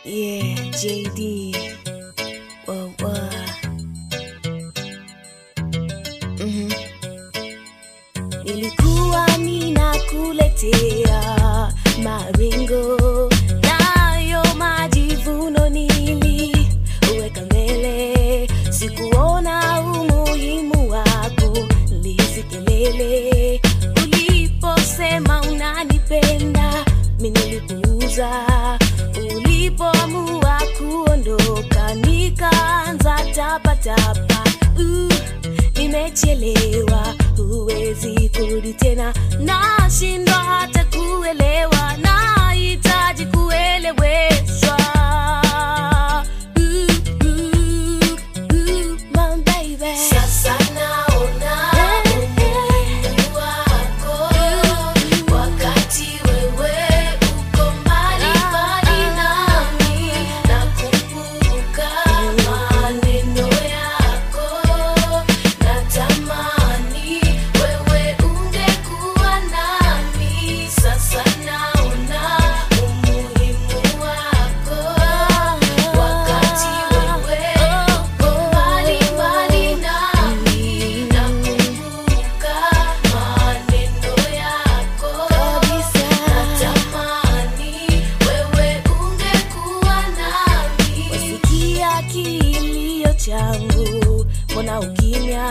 Yeah, JD. Whoa, whoa. Mhm. Nilikuwa ninakuletea maringo nayo majivuno niliweka mbele, sikuona umuhimu wako lisikelele. Uliposema unanipenda, mimi nilipuuza. Ulipoamua kuondoka, nikaanza tapatapa. Uh, nimechelewa, huwezi kurudi tena, nashindwa hata kuelewa, nahitaji kueleweshwa. Uh, uh, uh, my baby. Sasa naona umuhimu wako wakati wewe uko mbali mbali nami, nakumbuka maneno yako, natamani wewe ungekuwa nami. Sasa naona umuhimu wako wakati wewe uko mbali mbali nami, nakumbuka maneno yako, natamani wewe ungekuwa nami. Wasikia kilio changu, mbona ukimya?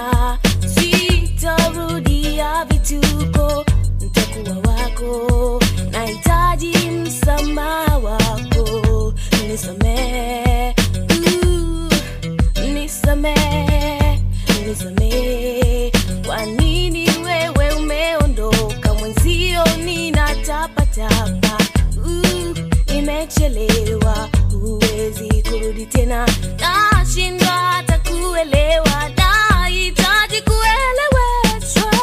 Sitarudia vituko, nitakuwa wako. Nahitaji msamaha wako, nisamehe, uh, nisamehe, nisamehe. Kwa nini wewe umeondoka mwenzio, ninatapatapa uh, nimechelewa, huwezi kurudi tena, nashindwa hata kuelewa, nahitaji kueleweshwa.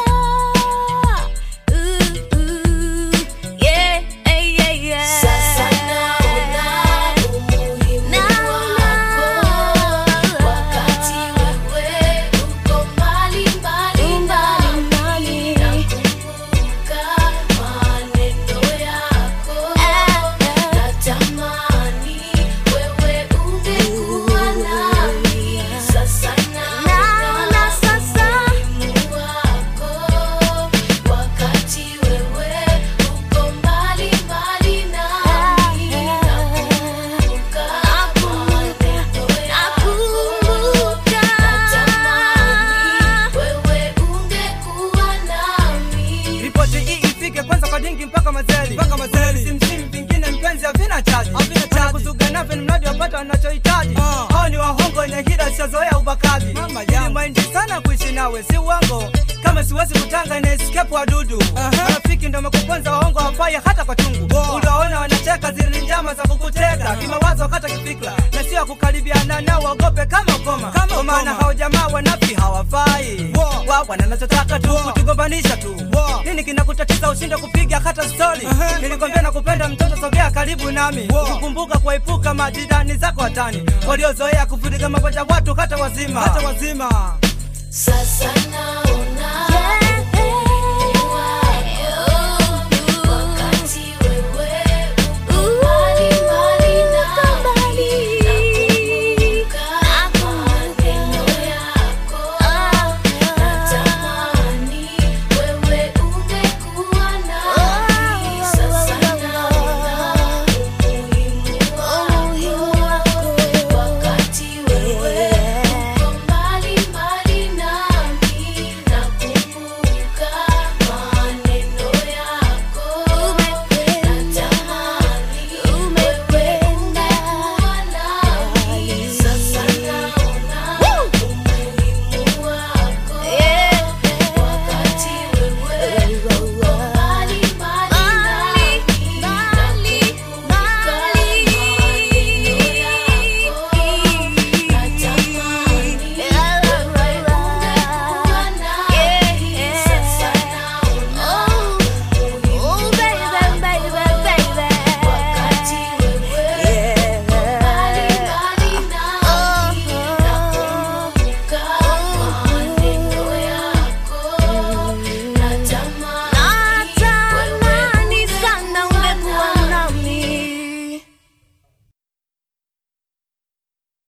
Uh, uh, yeah, yeah, yeah, yeah. Sasa naona umuhimu wako wakati wewe uko mbali mbali nami, nakumbuka maneno yako, natamani wewe ungekuwa nami. Sasa naona umuhimu wako wakati wewe uko mbali mbali nami, nakumbuka maneno yako, natamani wewe ungekuwa nami. Ripoti hii ifike kwanza kwa dingi mpaka mazeli mpaka mazeli, simsimu vingine mpenzi havina chaji havina chaji, kuzuga nafe ni mradi wapata wanachohitaji. Hao ni wahongo wenye hila sizoea ubakaji. Ili maindi sana kuishi nawe si uongo, kama siwezi kutanga na escape wadudu. Marafiki ndio wamekuponza, wahongo hawafai hata kwa chungu. Uliwaona wanacheka, zile ni njama za kukuteka kimawazo, hata kifikra, na sio kukaribiana nao, waogope kama ukoma, kwa maana hao jamaa wanafi hawafai wa wanachotaka tu kutugombanisha tu. Nini kinakutatiza ushinde kupiga hata stori? Nilikwambia na kupenda mtoto, sogea karibu nami, ukikumbuka kuepuka majirani zako watani waliozoea kuvuruga mapacha watu hata wazima hata wazima. Sasa naona Yeah.